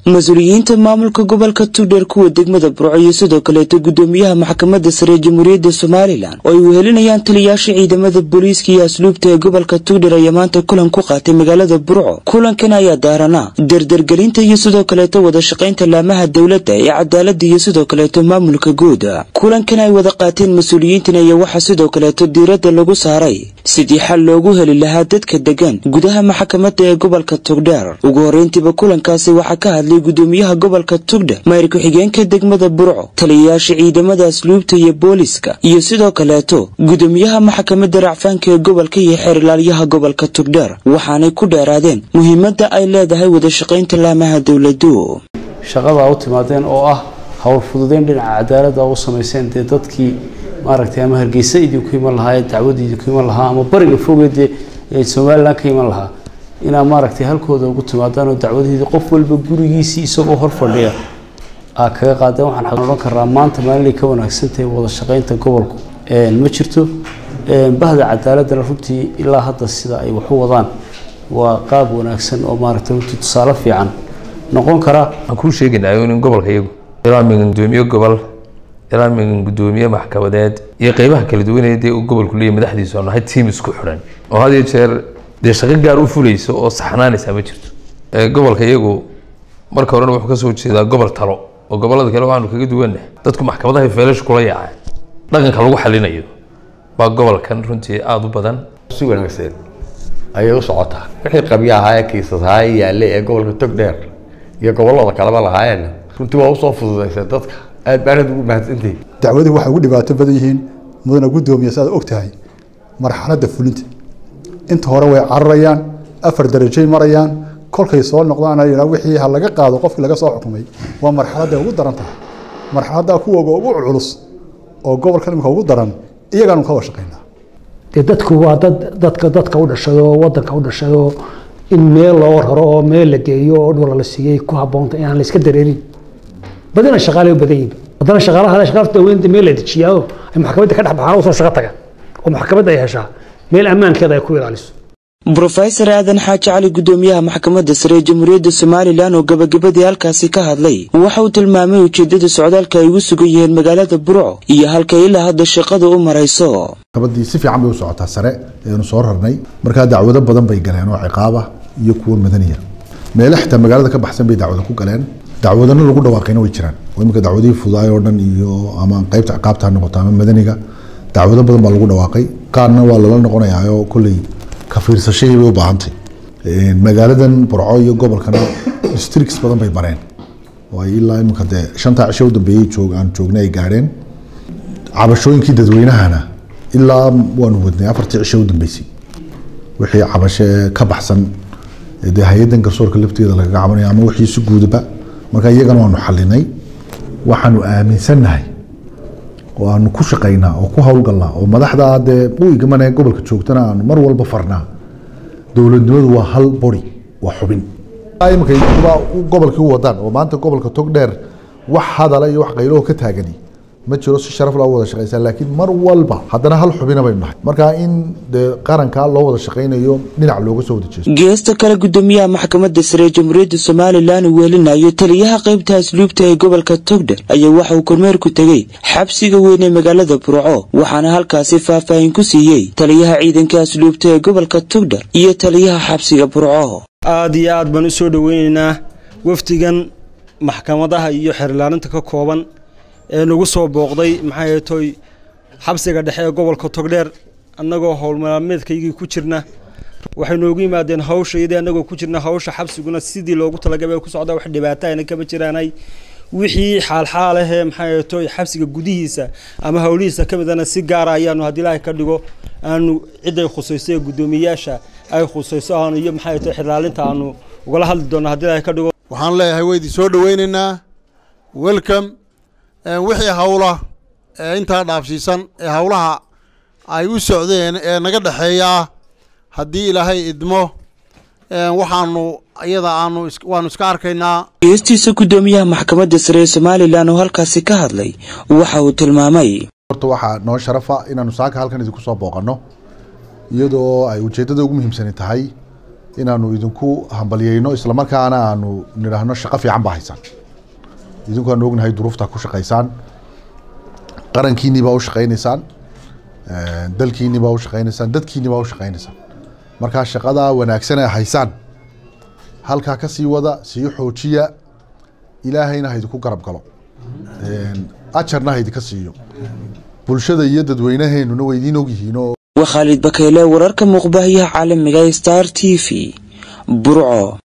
mas-uuliyiinta maamulka gobolka tugdheer kuwa degmada burco iyo sidoo kaleeto gudoomiyaha maxkamadda sare jamhuuriyadda somalilan oo ay wehelinayaan taliyaasha ciidamada booliiska iyo asluubta ee gobolka tugdheer ayaa maanta kulan ku qaatay magaalada burco kulankan ayaa daaranaa dardargelinta iyo sidoo kaleeto wada shaqaynta laamaha dowladda ee cadaalada iyo sidoo kaleeto maamulka guud kulankan ay wada qaateen mas-uuliyiintan ayaa waxaa sidoo kaleeto diiradda lagu saaray sidii xal loogu heli lahaa dadka degan gudaha maxkamadda ee gobolka tugdheer ugu horreyntiiba kulankaasi waxaa ka hadlay gudoomiyaha gobolka tugdher mayr ku-xigeenka degmada burco taliyayaasha ciidamada asluubta iyo booliska iyo sidoo kaleeto gudoomiyaha maxkamadda racfaanka ee gobolka iyo xeerlaaliyaha gobolka tugdheer waxaanay ku dheeraadeen muhiimadda ay leedahay wada shaqaynta laamaha dowladu shaqada u timaadeen oo ah howl fududeyn dhinaca cadaaladda u samayseen dee dadkii maaragtay ama hargeysa idinku iman lahaa ee dacwada idinku iman lahaa ama bariga fogeed ee somalilan ka iman lahaa inaa maaragtay halkooda ugu timaadaan oo dacwadaheedii qof walba gurigiisii isagoo hor fadhiya aa kaga qaadeen waxaan odhan karaa maanta maalinay ka wanaagsantahay wada shaqaynta gobolku ma jirto bahda cadaaladana runtii ilaa hadda sida ay waxu wadaan waa qaab wanaagsan oo maaragtay runtii tusaale fiican noqon kara waxaan kuu sheegaynaa in gobolka iyagu ilaa migan gudoomiye gobol ilaa migan gudoomiye maxkamadeed iyo qeybaha kala duwaneed ee uu gobolku leeyahy madaxdiisu aanu ahay tiim isku xidhan oo had iyo jeer dee shaqo gaar u fulayso oo saxnaanaysa ma jirto gobolka iyagu marka horena wuxuu kasoo jeedaa gobol talo oo gobolada kale waxaanu kaga duwanah dadku maxkamadaha feelash kula yaaceen dhaqanka lagu xalinayo baa gobolkan runtii aada u badan si wanaagsan ayay u socotaa wixii qabya ahaa ee kiisas ahaa ee yaalle ee gobolka togdheer iyo gobolada kaleba lahaayeen runtii waa usoo fududaysay dadka aad baanad ugu mahadsantihi dacwadii waxay ugu dhibaato badan yihiin mudana gudoomiya si aad og tahay marxaladda fulinta inta hore way cararayaan afar darajay marayaan kolkay soo noqdaan wixii ha laga qaado qofkii laga soo xukumay waa marxaladda ugu daran tahay marxaladda kuwooga ugu culus oo gobolkan imika ugu daran iyagaanu ka washaqaynaa dee dadku waa dad dadka dadka u dhashado oo wadanka u dhashado in meel loo raro oo meel la geeyo oo dhula la siiyey ku habboonta inaan la iska dareerin badina shaqaale u badan yihin haddana shaqaalaha shaqaalta dawladda meel la dejiyaa ay maxkamadda ka dhex baxaan oo soo shaqo taga oo maxkamadda ay heshaa meel ammaankeeda ay ku ilaaliso brofesor aadan xaaji cali gudoomiyaha maxkamadda sare ee jamhuuriyadda somalilan oo gabagabadii halkaasi ka hadlay waxa uu tilmaamay ujeedada socdaalka ay ugu sugan yihiin magaalada burco iyo halka ilaa hadda shaqada u marayso maxkamaddii si fiican bay u socotaa sare eenu soo rarnay markaa dacwado badan bay galeen oo ciqaaba iyo kuwo madaniya meele xitaa magaalada ka baxsan bay dacwado ku galeen dacwadana lagu dhawaaqayna way jiraan oo imika dacwadihii fudaay oo dhan iyo ama qaybta ciqaabta ha noqoto ama madaniga dacwado badan baa lagu dhawaaqay qaarna waa lala noqonayaa oo kolley ka fiirsashadii bay u baahantay magaaladan burco iyo gobolkana districts badan bay mareen oo ay ilaa imika dee shantaa cisho u dambeeyey joog aan joognay ay gaadheen cabashooyinkii dadweynahana ilaa waanu wadnay afartii cisho u dambeysay wixii cabashe ka baxsan dee hay-addan garsoorka lafteeda lagaga cabanayo ama wixii si guudaba marka iyagana waanu xalinay waxaanu aaminsannahay oo aanu ku shaqaynaa oo ku howlgalnaa oo madaxda dee u igmane gobolka joogtana aanu mar walba farnaa dowladnimadu waa hal bori waa xubin imika gobolkii u wadaan oo maanta gobolka togdheer wax hadala iyo wax qaylaho ka taagani ma jiro si sharaf loo wada shaqaysaa laakiin mar walba haddana hal xubina baynu nahay marka in dee qarankaa loo wada shaqaynayo dhinac looga soo wada jeesto geesta kale gudoomiyaha maxkamadda sare ee jamhuuriyadda somalilan uu weelinayo taliyaha qaybta asluubta ee gobolka togdher ayaa waxa uu kormeer ku tegey xabsiga weyn ee magaalada burco waxaana halkaasi faahfaahin ku siiyey taliyaha ciidanka asluubta ee gobolka togdher iyo taliyaha xabsiga burco aada iyo aad baan u soo dhoweynaynaa wafdigan maxkamadaha iyo xeerlaaninta ka kooban ee nagu soo booqday maxay toy xabsiga dhexe ee gobolka togdheer annagoo howlmaalmeedkaygii ku jirna waxay noogu yimaadeen hawsha iyadii annagoo ku jirna hawsha xabsiguna sidii loogu talagabay ku socda wax dhibaatahayna kama jiraanay wixii xaalxaalahee maxay toy xabsiga gudihiisa ama howlihiisa ka midana si gaara ayaanu haddii ilaahay ka dhigo aanu ciday khusayso ee guddoomiyayaasha ay khusayso aanu iyo maxay toy xirlaalinta aanu ugala hadli doonno haddii ilaahay ka dhigo waxaan leeyahay weydii soo dhoweynaynaa welcome wixii hawla ee intaa dhaafsiisan ee hawlaha ay u socdeen ee naga dhexeeyaa haddii ilaahay idmo waxaanu iyada aanu waanu iska arkaynaa geestiisa gudoomiyaha maxkamadda sare ee somalilan oo halkaasi ka hadlay waxa uu tilmaamay horta waxaa noo sharafa inaanu saaka halkan idinku soo booqanno iyadoo ay ujeeddada ugu muhiimsani tahay inaanu idinku hambalyeyno islamarkaana aanu nidhaahno shaqo fiican baa haysaan idinku aanu ognahay duruuftaa ku shaqaysaan qarankiinii baa u shaqaynaysaan dalkiinii baa u shaqaynaysaan dadkiinii baa u shaqaynaysaan markaa shaqadaa wanaagsan ee haysaan halkaa ka sii wada sii xoojiya ilaahayna haydinku garab galo ajarna haydinka siiyo bulshada iyo dadweynaheenuna way idiin ogyihiinoo waa khaalid bakeyle wararka muuqbaahiyaha caalamiga star t v burco